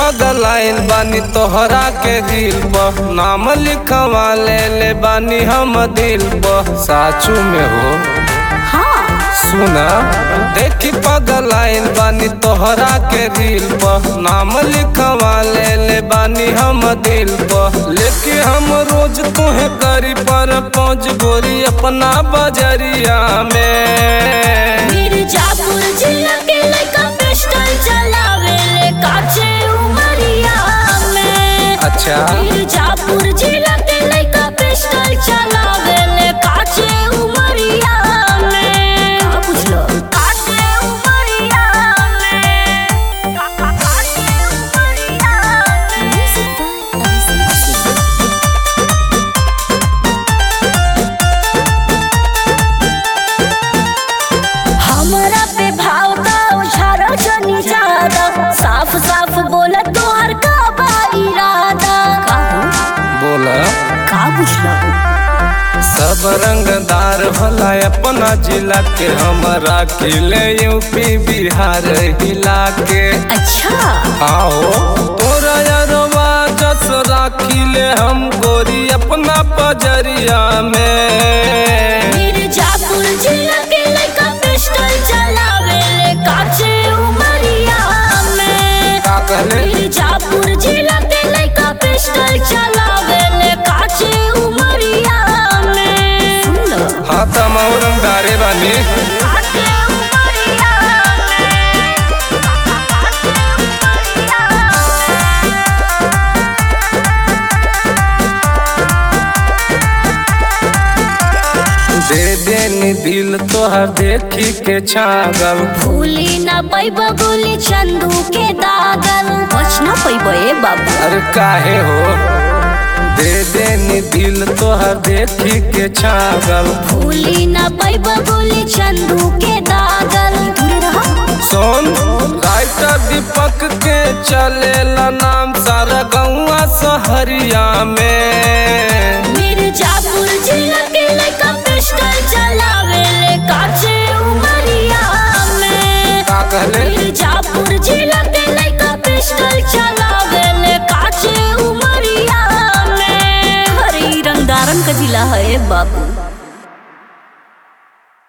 पगलाइन बानी तोहरा के दिल पर नाम लिखवा ले ले बानी हम दिल पर साचू में हो हाँ सुना देखी पगलाइन बानी तोहरा के दिल पर नाम लिखवा ले ले बानी हम दिल पर लेके हम रोज तुहे करी पर पहुँच गोरी अपना बजरिया में मिर्जापुर जिला के लड़का पिस्टल चलावे ले काचे उमरिया में अच्छा मिर्जापुर जिला के लड़का पिस्टल चलावे ले काचे उमरिया में का बुझलो काचे उमरिया में का- का- काचे उमरिया में म्यूजिक बाय अभिषेक हमरा पे भाव का उछारा जनी ज्यादा साफ साफ बोला तोहर का बा इरादा का बोला का बुझला सब रंगदार भला अपना जिला के हमरा किले यूपी बिहार हिला के अच्छा आओ तोरा यारवा जस राखिले हम गोरी अपना पजरिया में मिर्जापुर जिला के लड़का पिस्टल चलावे ले काचे उमरिया में का कहले मिर्जापुर जिला के लड़का पिस्टल चलावे ले काचे उमरिया में सुन लो हाँ तम रंगदारे बानी काचे उमरिया में काचे उमरिया में दे देनी दिल तोहर देखी के छागल भूली ना पैब गोली चंदू के दागल बच ना पैब ए बाबू अरे काहे हो दे देनी दिल तोहर देखी के छागल भूली ना पैब गोली चंदू के दागल दूर रहो सोन राइटर दीपक के चलेला नाम सारा गौआ सहरिया में मिर्जापुर जिला के लड़का पिस्टल चलावे ले काचे उमरिया में का कहले मिर्जापुर जिला के लड़का पिस्टल चलावे ले काचे उमरिया में हरी रंगदारन का जिला है बाबू